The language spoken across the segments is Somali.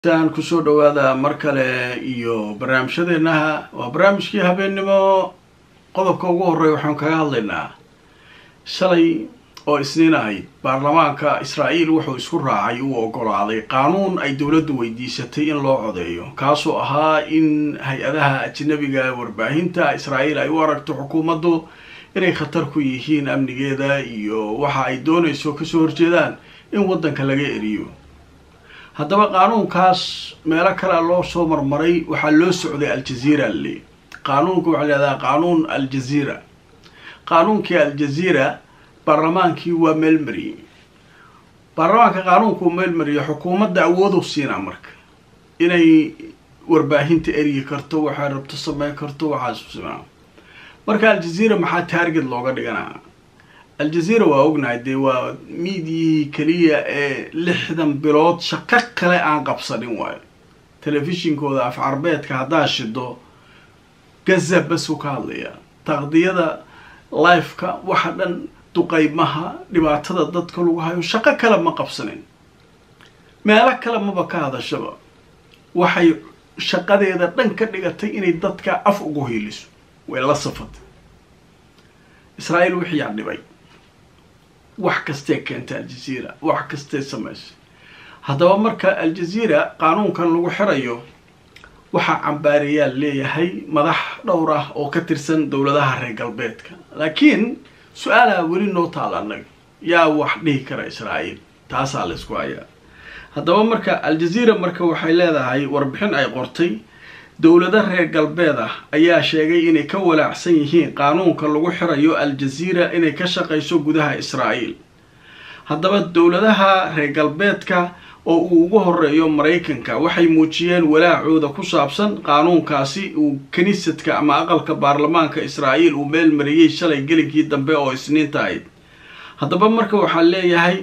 tan kusoo dhawaada mar kale iyo barnaamijyadeenaha waa barnaamijkii habeennimo qodobka ugu horreeya waxaan kaga hadlaynaa shalay oo isniin ahayd baarlamaanka israa'iil wuxuu isku raacay uu ogolaaday qaanuun ay dowladdu weydiisatay in loo codeeyo kaasoo ahaa in hay-adaha ajnabiga warbaahinta israa'iil ay u aragto xukuumaddu inay khatar ku yihiin amnigeeda iyo waxa ay doonayso kasoo horjeedaan in waddanka laga eriyo haddaba qaanuunkaas meelo kalea loo soo marmaray waxaa loo socday aljaziira le qaanuunka waxaa lahahdaa qaanuun aljaziira qaanuunkii aljaziira baarlamaankii waa meelmariyey baarlamaanka qaanuunka uu meelmariyo xukuumadda awoodu siinaa marka inay warbaahinta eryi karto waxay rabto sameyn karto waxaas simaa marka aljaziira maxaa taarget looga dhiganaa aljaziira waa ognahay dee waa miidiyihii keliya ee lixdan bilood shaqo kale aan qabsanin waayo telefishinkooda af carbeedka haddaa shido gaza basuu ka hadlayaa taqdiyada lifeka waxa dhan duqaymaha dhibaatada dadka lagu hayo shaqo kale ma qabsanin meelo kale maba ka hadashaba waxay shaqadeeda dhan ka dhigatay inay dadka af ugu hiiliso way la safatay israa'iil wixii yaa dhibay wax kastee keenta aljaziira wax kastee samaysay haddaba marka aljaziira qaanuunkan lagu xirayo waxaa cambaareyaal leeyahay madax dhowr ah oo ka tirsan dowladaha reer galbeedka laakiin su-aalaha weli noo taala annaga yaa wax dhihi kara israa'iil taasaa la isku hayaa haddaba marka aljaziira marka waxay leedahay warbixin ay qortay dowlado reer galbeed ah ayaa sheegay inay ka walaacsan yihiin qaanuunka lagu xirayo aljaziira inay ka shaqayso gudaha israa'iil haddaba dowladaha reer galbeedka oo uu ugu horeeyo maraykanka waxay muujiyeen walaacooda ku saabsan qaanuunkaasi uu kiniisadka ama aqalka baarlamaanka israa'iil uu meel mariyey shalay gelinkii dambe oo isniinta ahayd haddaba marka waxaa leeyahay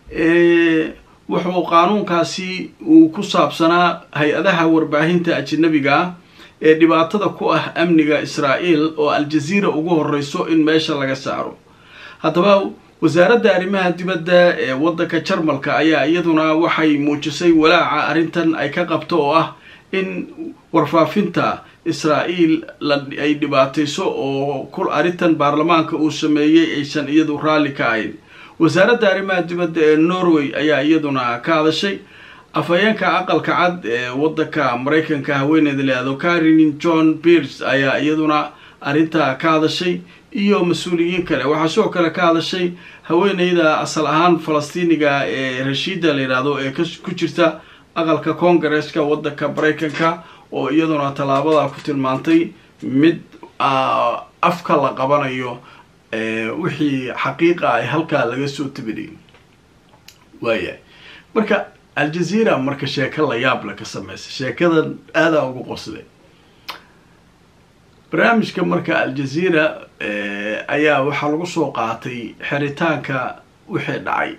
wuxuu qaanuunkaasi uu ku saabsanaa hay-adaha warbaahinta ajanabiga ah ee dhibaatada ku ah amniga israa'iil oo aljaziira ugu horeyso in meesha laga saaro haddaba wasaaradda arrimaha dibadda ee waddanka jarmalka ayaa iyaduna waxay muujisay walaaca arrintan ay ka qabto oo ah in warfaafinta israa'iil ay dhibaatayso oo arrintan baarlamaanka uu sameeyey aysan iyadu raalli ka ahayn wasaaradda arrimaha dibadda ee norway ayaa iyaduna ka hadashay afhayeenka aqalka cad ee waddanka maraykanka haweeneyda leado karin john beers ayaa iyaduna arrintaa ka hadashay iyo mas-uuliyiin kale waxaa sidoo kale ka hadashay haweeneyda asal ahaan falastiiniga ee rashiida la yidhaahdo ee ku jirta aqalka congaresska waddanka maraykanka oo iyaduna tallaabada ku tilmaantay mid afka la qabanayo wixii xaqiiqa ay halkaa laga soo tabinayay waayahay marka aljaziira marka sheeko la yaable ka sameysay sheekadan aadaa ugu qosday barnaamijka marka aljaziira ayaa waxaa lagu soo qaatay xiritaanka wixii dhacay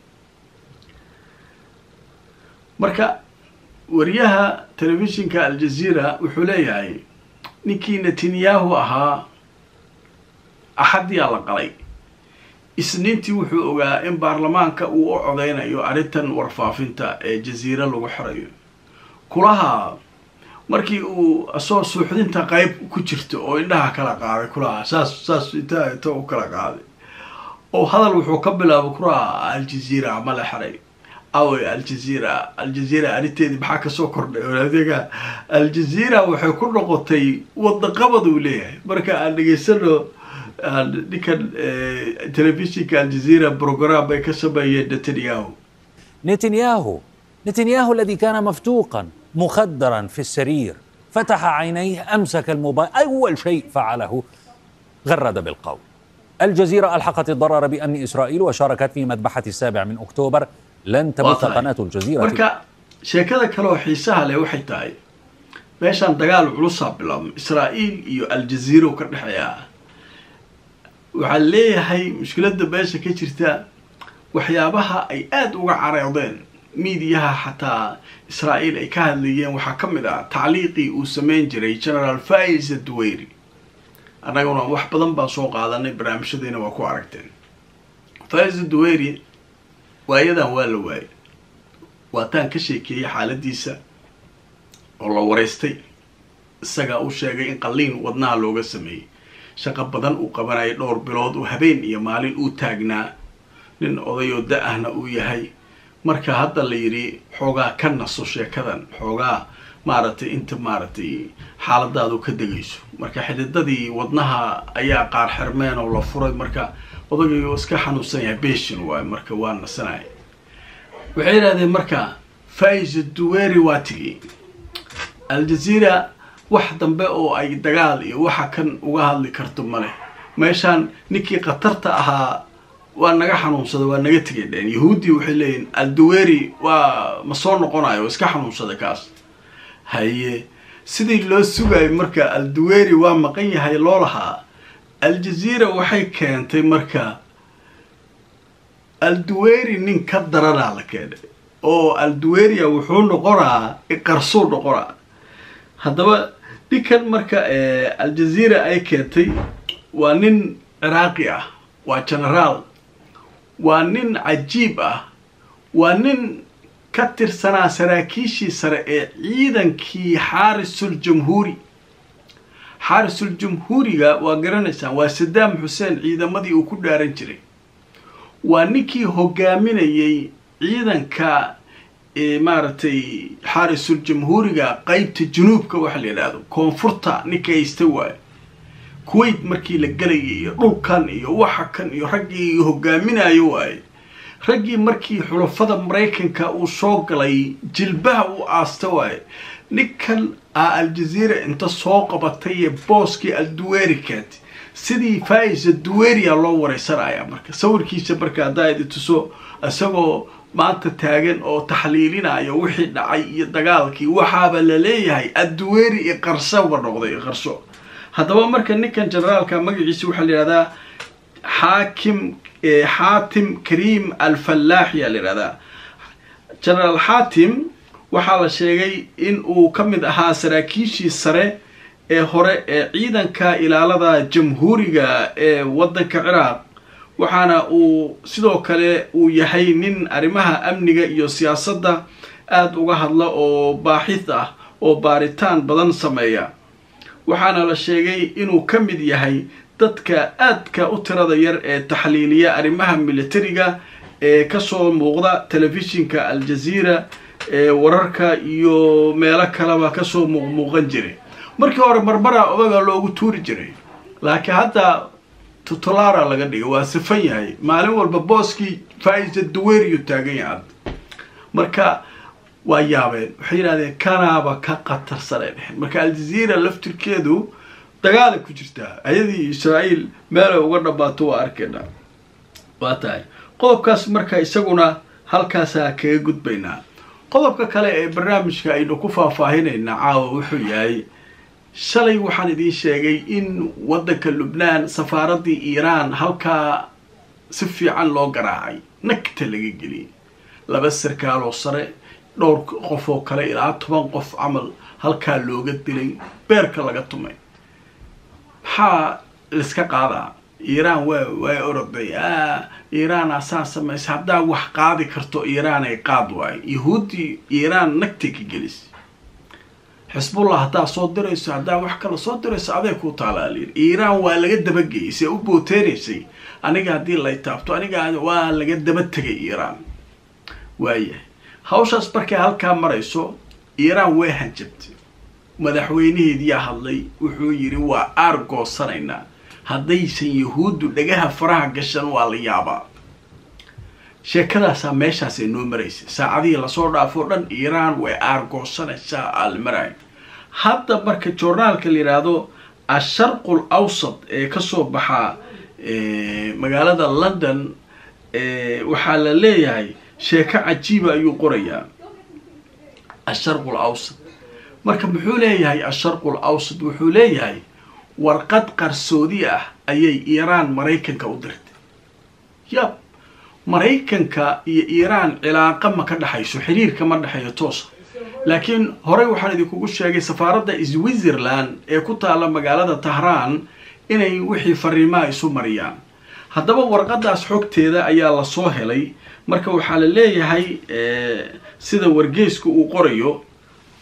marka wariyaha telefishinka aljaziira wuxuu leeyahay ninkii netanyahu ahaa axaddiyaa la qalay isniintii wuxuu ogaa in baarlamaanka uu u codeynayo arrintan warfaafinta ee jaziira lagu xirayo kulaha markii uu asoo suuxdinta qeyb ku jirto oo indhaha kala qaaday kulaha saas saas inta inta u kala qaaday oo hadal wuxuu ka bilaabay kulaha aljaziira ma la xiray awe aljaziira aljaziira arrinteedii maxaa kasoo kordhay adiga aljaziira waxay ku noqotay wadaqabad uu leeyahay marka aan dhegeysano ninkan telefishinka aljaziira brogram bay ka sameeyeen netanyahu نتنياهو نتنياهو الذي كان مفتوقا مخدرا في السرير فتح عينيه امسك الموبايل اول شيء فعله غرد بالقول الجزيره الحقت الضرر بامن اسرائيل وشاركت في مذبحه السابع من اكتوبر لن تبث قناه الجزيره marka sheekada kale oo xiisaha leh waxay tahay meeshaan dagaal culusaa bilaabmay israa'iil iyo aljaziira ka dhexeeya waxaa leeyahay mushkiladda meesha ka jirta waxyaabaha ay aada uga careedeen miidiyaha xataa israa'iil ay ka hadlayeen waxaa ka mid ah tacliiqii uu sameyn jiray generaal faisa duweyri annaguna wax badan baan soo qaadanay barnaamijyadeena waa ku aragteen faisa duweyri waayadan waa la waayay waataan ka sheekeeyay xaaladiisa oo la wareystay isagaa u sheegay in qalliin wadnaha looga sameeyey shaqo badan uu qabanayay dhowr bilood uu habeen iyo maalin uu taagnaa nin odayoo da-ahna uu yahay marka hadda la yidhi xoogaa ka naso sheekadan xoogaa maaragtay inta maaragtay xaaladaadu ka degayso marka xididadii wadnaha ayaa qaar xirmeen oo la furay marka odagii oo iska xanuunsan yahay beshin waayo marka waa nasanaya waxay yidhahdeen marka faiza duweri waa tigi aljazeera wax dambe oo ay dagaal iyo waxa kan uga hadli karto male meeshaan ninkii khatarta ahaa waa naga xanuunsada waa naga tegay dheen yahuuddii waxay leeyihin alduweri waa ma soo noqonayo iska xanuunsada kaas haye sidii loo sugayo marka alduweri waa maqan yahay loo lahaa aljazeera waxay keentay marka alduweri nin ka daranaa la keenay oo alduweria wuxuu noqonaa qarsuu noqonaa haddaba ninkan marka aljazeera ay keentay waa nin ciraaqi ah waa genaraal waa nin cajiib ah waa nin ka tirsanaa saraakiishii sare ee ciidankii xaarisul jamhuuri xaarisul jamhuuriga waa garanaysaan waa sadaam xuseen ciidamadii uu ku dhaaran jiray waa ninkii hogaaminayay ciidanka maaragtay xaarisul jamhuuriga qeybta junuubka waxa la yidhaahdo koonfurta ninka haysta waayo kuwait markii la gelayay iyo dhulkan iyo waxa kan iyo raggii hogaaminayo waaye raggii markii xulafada maraykanka uu soo galay jilbaha uu aasta waaye ninkan a aljazeera inta soo qabatay ee booskii alduwerikat sidii faisa duweria loo wareysanaya marka sawirkiisa marka haddaa idi tuso isagoo maanta taagan oo taxliilinayo wixii dhacay iyo dagaalkii waxaaba la leeyahay adduweri iyo qarsaba noqday qarso haddaba marka ninkan generaalka magaciisa waxaa la yihahdaa xaakim xaatim kariim alfallaax yaa la yihahdaa generaal xaatim waxaa la sheegay in uu ka mid ahaa saraakiishii sare ee hore ee ciidanka ilaalada jamhuuriga ee waddanka ciraaq waxaana uu sidoo kale uu yahay nin arrimaha amniga iyo siyaasadda aada uga hadla oo baaxid ah oo baaritaan badan sameeya waxaana la sheegay inuu ka mid yahay dadka aadka u tirada yar ee taxliiliya arrimaha militariga ee kasoo muuqda telefishinka aljazeera ee wararka iyo meelo kaleba kasoo muuqmuuqan jiray markii hore marmara odaga loogu tuuri jiray laakiin hadda tutolara laga dhigay waa sifan yahay maalin walba booskii faisa duweriyu taagan yahay marka waa yaabeen waxay yidhahdeen kanaaba ka qatarsanay dheheen marka aljazeera laftirkeedu dagaalay ku jirtaa ayadii israa'iil meelay uga dhamaato waa arkaynaa waa tahay qodobkaas marka isaguna halkaasaa kaga gudbaynaa qodobka kale ee barnaamijka aynu ku faahfaahinaynaa caawa wuxuu yahay shalay waxaan idiin sheegay in waddanka lubnaan safaaraddii iiraan halkaa si fiican loo garaacay nagta laga geliyay laba sarkaaloo sare dhowr qof oo kale ilaa toban qof camal halkaa looga dilay beerka laga tumay maxaa laiska qaadaa iiraan waa waa oroday a iiraan asaa samaysa haddaa wax qaadi karto iiraan ay qaad waayo yahuuddii iiraan nagtay ka gelisay xisbullah haddaa soo dirayso haddaa wax kala soo dirayso aday ku taalaalin iiraan waa laga dabageeyay see u booteenaysay aniga haddii lay taabto aniga waa laga daba tegay iiraan waayahay hawshaas markay halkaa marayso iiraan way hanjabtay madaxweynaheediyaa hadlay wuxuu yidhi waa aar goosanaynaa haddaysan yahuuddu dhagaha faraha gashan waa la yaabaa sheekadaasaa meeshaasay noo maraysay saacadihii lasoo dhaafo dhan iiraan way aargoosanaysaa aalmarayo hadda marka journaalka la yidhaahdo asharqul awsat ee kasoo baxaa magaalada london waxaa la leeyahay sheeko cajiiba ayuu qorayaa asharqul awsat marka muxuu leeyahay asharqul awsat wuxuu leeyahay warqad qarsoodi ah ayay iiraan maraykanka u dirtay yab maraykanka iyo iiraan cilaaqa ma ka dhexayso xiriirka ma dhexeeyo toosa laakiin horey waxaan idinkugu sheegay safaaradda switzerland ee ku taalla magaalada tahraan inay wixii fariimaha isu mariyaan haddaba warqadaas xogteeda ayaa lasoo helay marka waxaa la leeyahay sida wargeysku uu qorayo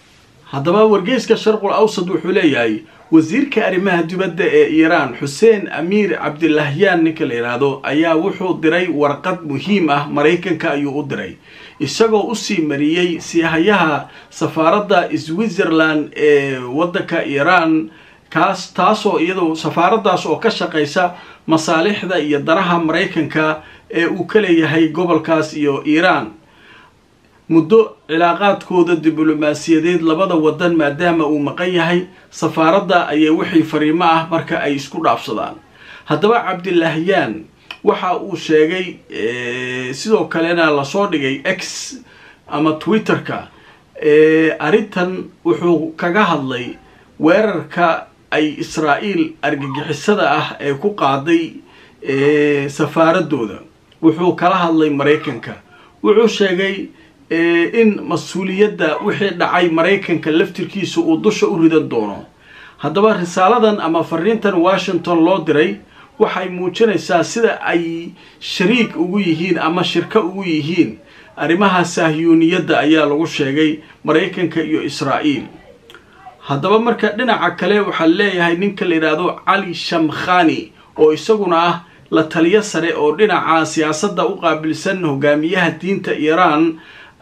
haddaba wargeyska sharqul awsad wuxuu leeyahay wasiirka arrimaha dibadda ee iiraan xuseen amiir cabdilahyaan ninka la yidhaahdo ayaa wuxuu diray warqad muhiim ah maraykanka ayuu u diray isagoo usii mariyey sihayaha safaaradda switzerland ee waddanka iiraan kaas taasoo iyadoo safaaraddaas oo ka shaqaysa masaalixda iyo danaha maraykanka ee uu ka leeyahay gobolkaas iyo iiraan muddo cilaaqaadkooda diblomaasiyadeed labada wadan maadaama uu maqan yahay safaaradda ayay wixii fariimo ah marka ay isku dhaafsadaan haddaba cabdilahyaan waxa uu sheegay sidoo kalena lasoo dhigay x ama twitterka arrintan wuxuu kaga hadlay weerarka ay israa'iil argagixisada ah ee ku qaaday safaaradooda wuxuu kala hadlay maraykanka wuxuu sheegay in mas-uuliyadda wixii dhacay maraykanka laftirkiisa uu dusha u ridan doono haddaba risaaladan ama fariintan washington loo diray waxay muujinaysaa sida ay shariik ugu yihiin ama shirko ugu yihiin arrimaha sahyuuniyadda ayaa lagu sheegay maraykanka iyo israa'iil haddaba marka dhinaca kale waxaa leeyahay ninka la yidhaahdo cali shamkhani oo isaguna ah la taliyo sare oo dhinaca siyaasadda u qaabilsan hogaamiyaha diinta iiraan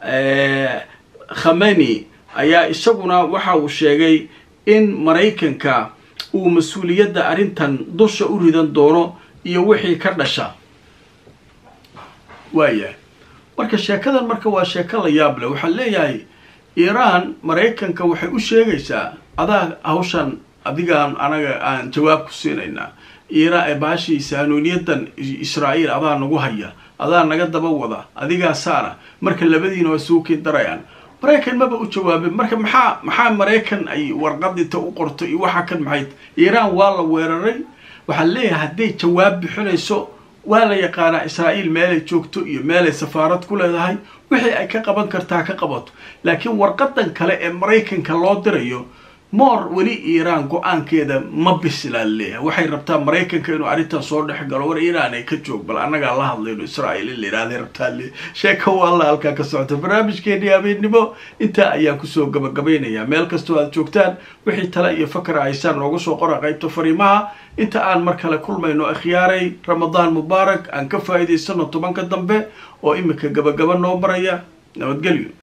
khameni ayaa isaguna waxa uu sheegay in maraykanka uu mas-uuliyadda arrintan dusha u ridan doono iyo wixii ka dhasha waayahay marka sheekadan marka waa sheeko la yaab leh waxaa leeyahay iiraan maraykanka waxay u sheegaysaa adaa hawshan adigaan anaga aan jawaab ku siinaynaa iiraan baashii sahanuuniyadan israa'iil adaa nagu haya adaa naga daba wada adigaa saana marka labadiina waa suukiin darayaan maraykan maba u jawaabin marka maxaa maxaa maraykan ay warqadinta u qorto iyo waxa kan maxay iiraan waa la weeraray waxaa leeyahay hadday jawaab bixinayso waa la yaqaanaa israa'iil meelay joogto iyo meelay safaarad ku leedahay wixii ay ka qaban kartaa ka qabato laakiin warqadan kale ee maraykanka loo dirayo moor weli iiraan go-aankeeda ma bislaa leeyahay waxay rabtaa maraykanka inuu arrintan soo dhex galo war iiraan ay ka joog bal annagaa la hadlayno israa'iil in la yidhahday rabtaa le sheeka waalla halkaa ka socota barnaamijkeennii habeennimo intaa ayaan kusoo gabagabaynayaa meel kastoo aad joogtaan wixii tale iyo fakra haysaan nooga soo qora qaybta fariimaha inta aan mar kale kulmayno akhyaaray ramadaan mubaarak aan ka faa'iidaysano tobanka dambe oo iminka gabagaba noo maraya nabadgelyo